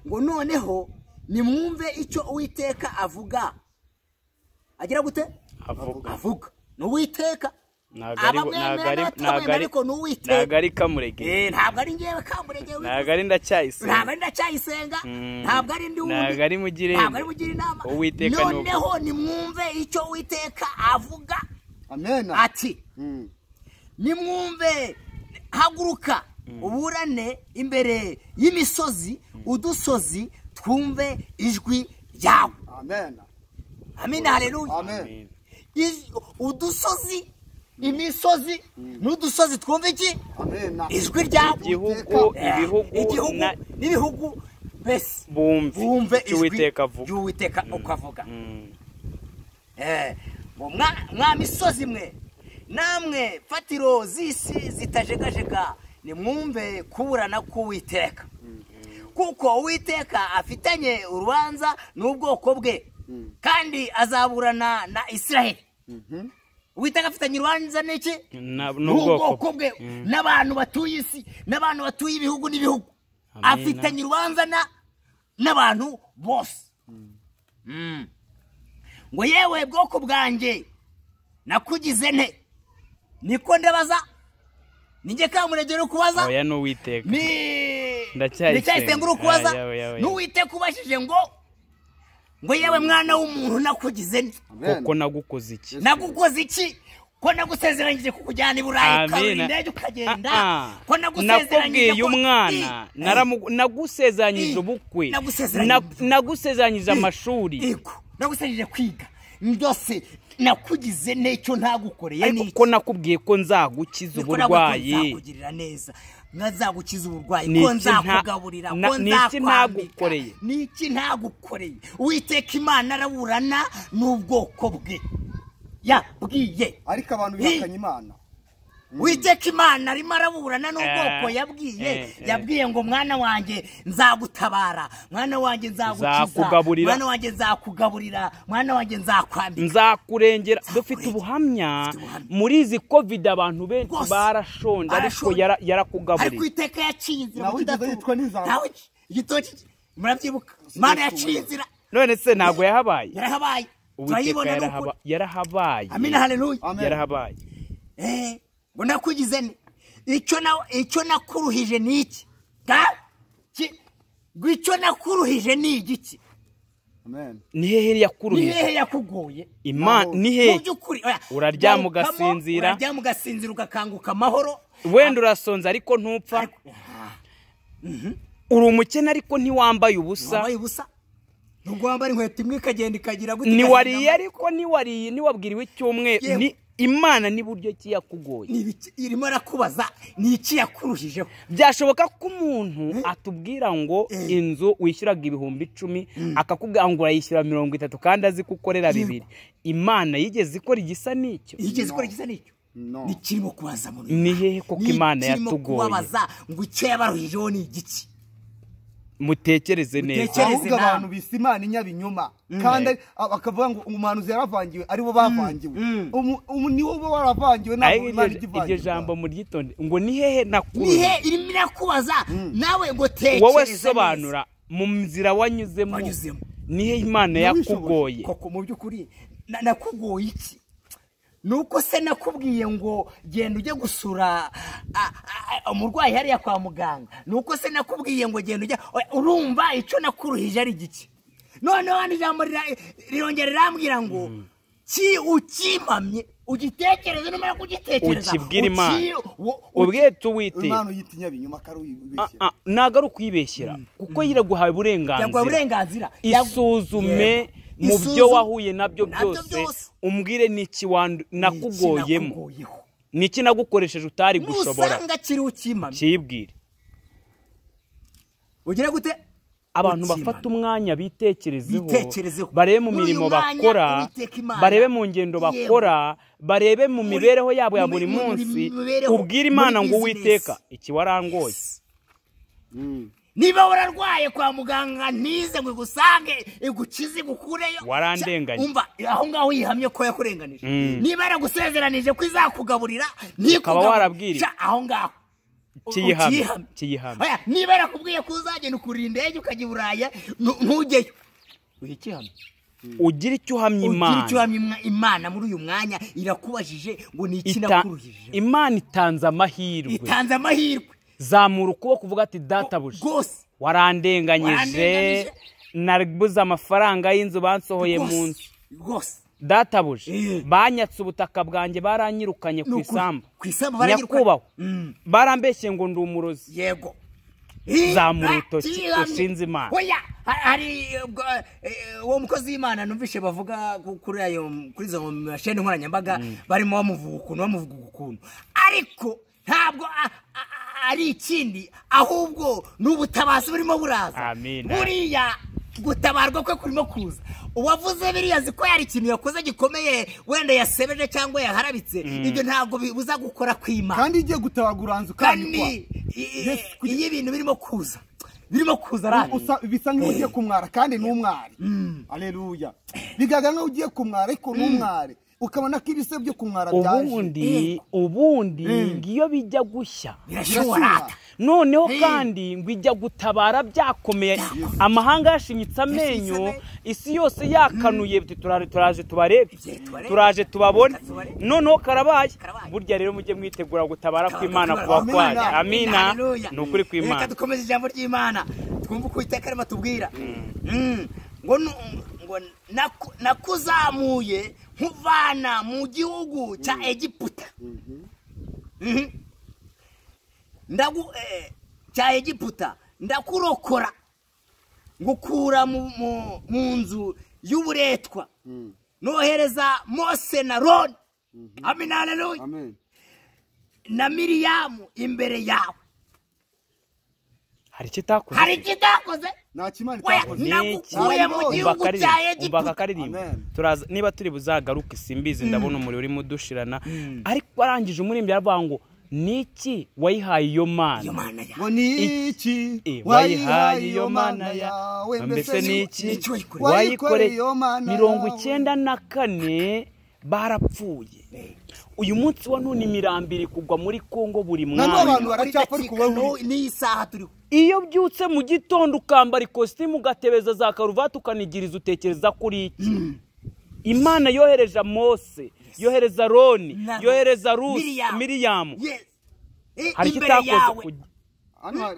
ngo noneho nimwumve icyo uwiteka avuga agira gute avuga avuga ni uwiteka Ntago ari- ntago ari- ntago ari- ariko ni ntabwo uwiteka ari kamurege Eh, ntabwo ari ngewe kamurege ntabwo ari ndacyayisenga ntabwo ari ndacyayisenga Mm. ntabwo ari ndi wundi Ntabwo ari Mugirente. ntabwo ari mugira inama Uwiteka ni uko. noneho nimwumve icyo uwiteka avuga amena ati Mm. nimwumve haguruka uburane imbere y'imisozi udusozi twumve ijwi ryawe amena amina hareruya amen Iz- udusozi imisozi n'udusozi twumva iki amena ijwi ryawe igihugu Eh, ibihugu igihugu na- n'ibihugu mbese bumve bumve icyo uwiteka avuga ry'uwiteka uko avuga Mm. Eh, ngo mwa mwa misozi mwe namwe fatiro z'isi zitajegajega nimwumve kuburana k'uwiteka kuko uwiteka afitanye urubanza n'ubwoko bwe kandi azaburana na isiraheli uwiteka afitanye urubanza n'iki Na- n'ubwoko n'ubwoko bwe n'abantu batuye isi n'abantu batuye ibihugu n'ibihugu Amina. afitanye urubanza na- n'abantu bose Mm. ngo yewe bwoko bwanjye nakugize nte niko ndabaza ninjye kamurege uri kubaza oya ni uwiteka ni Ndacyayisenga. ndacyayisenga uri kubaza Ah, yawe, yawe, n'uwite kubashije ngo ngo yewe mwana w'umuntu nakugize nte amen kuko nagukoze iki nagukoze iki ko nagusezeranyije kukujyana i burayi ukarura Amina. indege ukagenda Ah, ah. ko nagusezeranyije nakubwiye ko- umwana I- naramu- nagusezeranyije I- ubukwe nagusezeranyije- Na- nagusezeranyije amashuri Yego, nagusezeranyije kwiga ndose nakugize n'icyo ntagukoreye ariko ko nakubwiye ko nzagukiza Niko nabwo ko uburwayi nzakugirira neza nkazagukiza uburwayi Ni ko iki nta- nzakugaburira na- ko ni iki nzakwambika ntagukoreye? ni iki ntagukoreye uwiteka imana araburana n'ubwoko bwe yabwiye ariko abantu bihakanye imana uwiteka imana arimo araburana n'ubwoko Eh, yabwiye eh, eh. yabwiye ngo mwana wanjye nzagutabara mwana wanjye nzagukiza Nzakugaburira. mwana wanjye nzakugaburira mwana wanjye nzakwambika nzakurengera dufite Nzakurengera. ubuhamya Dufite ubuhamya. muri izi kovide abantu benshi Rwose. barashonje ariko Barashonje. yara- ariko yarakugaburiye iteka yaciye inzira Nawe kudatuka. wigeze wicwa n'inzara? Nawe igitoki murabyibuka imana yaciye inzira none se ntabwo yarahabaye yarahabaye uwiteka turayibona yarahaba- n'ukuri yarahabaye amina haleluya Amen. yarahabaye Eh, ngo nakugize ne icyo na icyo nakuruhije ni iki ga ki- ngo icyo nakuruhije ni igiki amen ni hehe ni yakuruhije hehe yakugoye imana ni hehe mu by'ukuri oya, Uraryama garukamo, ugasinzira. uraryama ugasinzira ugakanguka amahoro wenda urasonza ariko ntupfa uri umukene ariko ntiwambaye ubusa wambaye ubusa nubwo wambara inkweto imwe ikagenda ikagira gute ntiwariye ikagira- ariko ntiwariye ntiwabwiriwe icyumweru Yewe. ni imana n'iburyo ki yakugoye Ni ibiki- irimo arakubaza ni iki yakuruhijeho byashoboka ko umuntu atubwira ngo inzu wishyuraga ibihumbi icumi akakubwira ngo urayishyura mirongo itatu kandi azi ko ukorera bibiri imana yigeze ikora igisa n'icyo yigeze ikora igisa n'icyo No. ni kirimo kubaza muri Ni hehe koko Ni Imana ikirimo yatugoye? kubabaza ngo icyo yabaruhijeho ni igiki mutekereze neza Mutekereze. ahubwo inama. abantu bise imana inyabinyoma kandi ari- a- bakavuga ngo umuhanuzi yaravangiwe aribo bavangiwe Umu- umu- niwo uba waravangiwe ntabwo Ariko imana iryo- ikivangiwe iryo jambo muryitonde ngo ni hehe ni nakuruhije he irimo irakubaza nawe ngo tekereza wowe neza. sobanura mu nzira wanyuzemo Wanyuzemo. nihe imana yakugoye koko mu by'ukuri na- nakugoye iki ni uko se nakubwiye ngo genda ujye gusura a- a- a- umurwayi hariya kwa muganga ni uko se nakubwiye ngo genda ujya Oya, urumva icyo nakuruhije ari giki noneho hano ijambo rira- rirongera rirambwira ngo ki ukimpamye ugitekereze numara kugitekereza Ukibwire uki- Imana. wo- ubwete imana uwiteka uyita inyabinyoma akari uyibeshya Ah, ah, ntabwo ari ukwibeshyera kuko yiraguhaye yaguha uburenganzira uburenganzira isuzume Yego. mu byo Isuzume. wahuye nabyo byose umbwire niki wandu- Ni iki nakugoyemo nakugoyeho? niki nagukoresheje utari gushobora nusanga kiri ukimamye kibwire ugira gute abantu Ukimamye. bafata umwanya bitekerezeho Bitekerezeho. barebe mu N'uyu mirimo mwanya bakora Uwiteka Imana. barebe mu ngendo Yewe. bakora barebe mu Muri- mibereho yabo ya mu- buri mu- mu- munsi mu mibereho, ubwire imana muri ngo business. uwiteka iki warangoye niba wararwaye kwa muganga ntize ngo igusange igukize igukureyo Warandenganya. Cya- umva aho ngaho yihamye ko yakurenganije Mm. niba yaragusezeranije ko izakugaburira ntikugabure- warabwiriwe. Cya, aho ngaho kiyihamye ukiyihamye. kiyihamye Oya, niba yarakubwiye ko uzagenda ukurira indege ukajya i buraya nu- ntujyeyo uha ikihamya ugira icyo uhamya ugira icyo imana uhamya imwa- imana muri uyu mwanya irakubajije ngo ni iki Ita- nakuruhije imana itanze amahirwe itanze amahirwe zamura ukuboko uvuga ati databuja rwose warandenganyije Warandenganyije. nabuze amafaranga y'inzu bansohoye mu rwose nzu rwose databuje Eh. banyatse ubutaka bwanjye Ni baranyirukanye ku ukuri. isambu ku isambu baranyirukanye. nyakubahwa Mm. barambeshye ngo ndi umurozi yego Zamura urutoki, Kiramye. ushinze Imana. oya ha- hari ubwo, eh, uwo mukozi w'imana numvishe bavuga ku- kuri ayo kuri izo masheni nkoranyambaga barimo bamuvuga ukuntu bamuvuga ukuntu ariko ntabwo a- a- a- ari ikindi ahubwo ni ubutabazi burimo buraza Amen. buriya gutabarwa kwe kurimo kuza uwavuze biriya azi ko hari ikintu yakoze gikomeye wenda yasebeje cyangwa yaharabitse ibyo ntabwo bibuza gukora kw'imana kandi igiye gutabagura ukandikwa kandi i- Yes, i- iyo ibintu birimo kuza birimo kuza rani usa- bisa nk'aho ugiye kumwara kandi ni umwari aleluya bigaragara nk'aho ugiye kumwara ariko ni umwari ukabona ko ibise byo kumwara byaje ubundi ubundi ngiyo bijya gushya birashobora noneho Eh. kandi ngo ijya gutabara byakomeye amahanga yashinyitse amenyo isi yose yakanuye tuti "Turare- turaje tubarebe Turaje tubarebe. turaje tubabone Reka tubarebe. noneho karabaye Karabaye. burya rero mujye mwitegura gutabara Karabaye. kw'imana Karabaye. kuba Amina. kwayo amina Haleluya. ni ukuri kw'imana reka dukomeze ijambo ry'imana twumve uko iteka rima tubwira ngo nu- ngo naku- nakuzamuye nkuvana mu gihugu cya egiputa Mhm. Ndagu- eh, cya egiputa ndakurokora ngukura mu- mu- mu nzu y'uburetwa nohereza mose na roni amina haleluya amen na miriyamu imbere yawe hari icyo itakoze hari ikidakoze nta kimana Oya, itakoze nagukuye mu Amen. gihugu cya egiputa akaririmbo Amen. turaza niba turi buzagaruke simbizi ndabona umuriro urimo udushirana ariko arangije umuririmbo yaravuga ngo niki wayihaye iyo iyo mana mana yawe ngo ni iki Eh, wayihaye iyo mana yawe mbese ni iki n'iki wayikoreye? wayikoreye iyo wayikoreye mana mirongo yawe. icyenda na kane barapfuye uyu munsi wa none imirambi iri kugwa muri kongo buri na mwanya n'abantu baracyapfa Muri ariko dakika wowe n'u- n'iyi saha turiho iyo byutse mu gitondo ukambara ikositimu ugatebeza za karuvati ukanigiriza utekereza kuri iki imana yohereje mose yohereza roni Na- yohereza rusi Miriyamu. miriyamu Yes. Eh, hari icyo imbere yawe itakoze hano hari